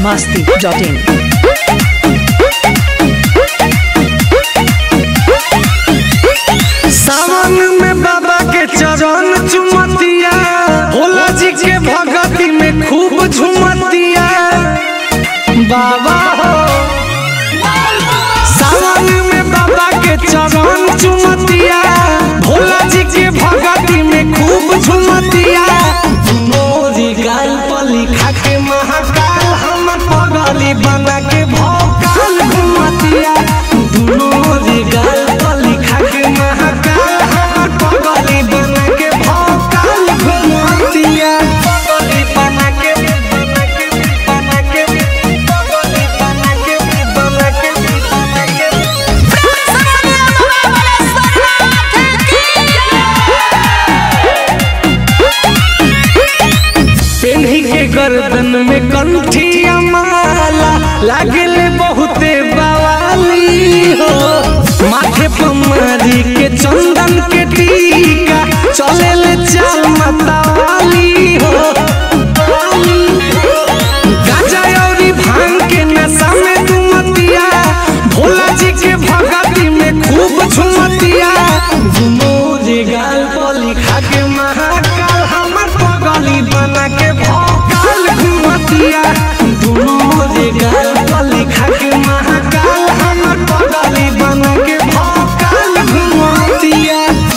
masti.in. सावन में बाबा के चरण चुमतिया भोला जी के भगती में खूब झुमतिया बाबा हो सावन में बाबा के चरण चुमतिया भोला जी के भगती में खूब झुमतिया मोरी गाल पर लिखा के महाकाल हम पगली बना के भोकाल घुमतिया मोरी गाल पर लिखा के महाकाल हम पगली बना के भोकाल घुमतिया पगली बना के बना के बना के पगली बना के बना के बना के पेन्ही के गर्दन में कंठिया माला लागल बहुते बवाली हो माथे पर मारी के चंदन के टीका चले चाल मतवाली हो गाजा औरी भांग के नशा में दुमतिया भोला जी के भगती में खूब झुमतिया मोरे गाल पर लिखा के महाकाल हमर पगली बना के भोकाल घुमतिया मोरे गाल पर लिखा के महाकाल हमर पगली बना के भोकाल घुमतिया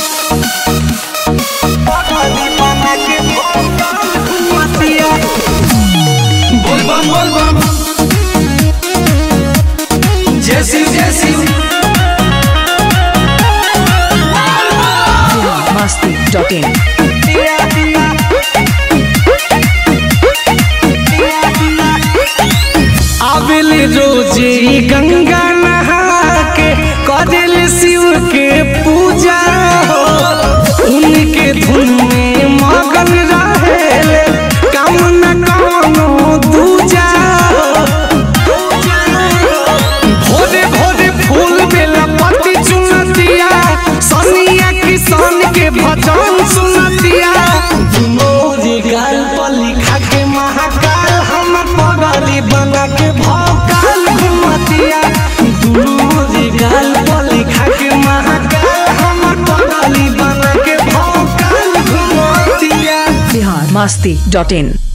पगली बना के भोकाल घुमतिया बोलबम बोलबम जय शिव जय शिव masti.in. दिया दिया आबिल रोज ई गंगा नहा के कदिल शिव के पूजा हो उनके धुन में मगन रहेले काम न कौनो दूजा हो भोरे भोरे फूल बेला पत्ती चुनतिया सनिया किसान के भजन सुनतिया मोरी गाल पर लिखा के महाकाल हमर पगली बना के भौकाल घुमतिया मोरी गाल पर लिखा के महाकाल हमर पगली बना के भौकाल घुमतिया Bihar masti.in.